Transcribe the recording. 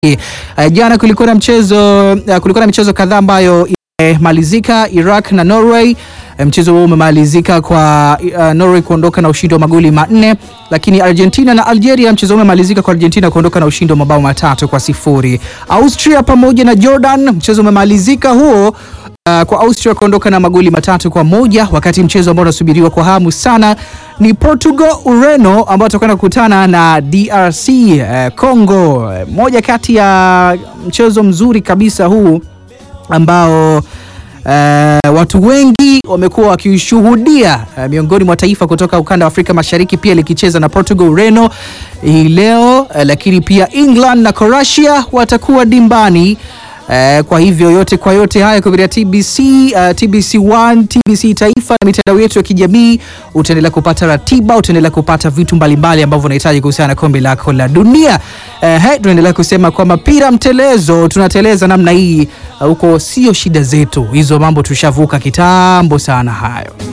Uh, jana kulikuwa na mchezo uh, kulikuwa na michezo kadhaa ambayo imemalizika. Iraq na Norway, mchezo huo umemalizika kwa uh, Norway kuondoka na ushindi wa magoli manne, lakini Argentina na Algeria, mchezo huo umemalizika kwa Argentina kuondoka na ushindi wa mabao matatu kwa sifuri. Austria pamoja na Jordan, mchezo umemalizika huo uh, kwa Austria kuondoka na magoli matatu kwa moja, wakati mchezo ambao unasubiriwa kwa hamu sana ni Portugal Ureno ambao watakwenda kukutana na DRC uh, Congo. Moja kati ya mchezo mzuri kabisa huu ambao uh, watu wengi wamekuwa wakishuhudia uh, miongoni mwa taifa kutoka ukanda wa Afrika Mashariki pia likicheza na Portugal Ureno hii leo uh, lakini pia England na Croatia watakuwa dimbani. Uh, kwa hivyo yote kwa yote haya kupitia TBC, uh, TBC1, TBC Taifa na mitandao yetu ya kijamii utaendelea kupata ratiba, utaendelea kupata vitu mbalimbali ambavyo unahitaji kuhusiana na kombe lako la dunia. Uh, hey, tunaendelea kusema kwamba pira mtelezo, tunateleza namna hii huko, uh, sio shida zetu hizo, mambo tushavuka kitambo sana hayo.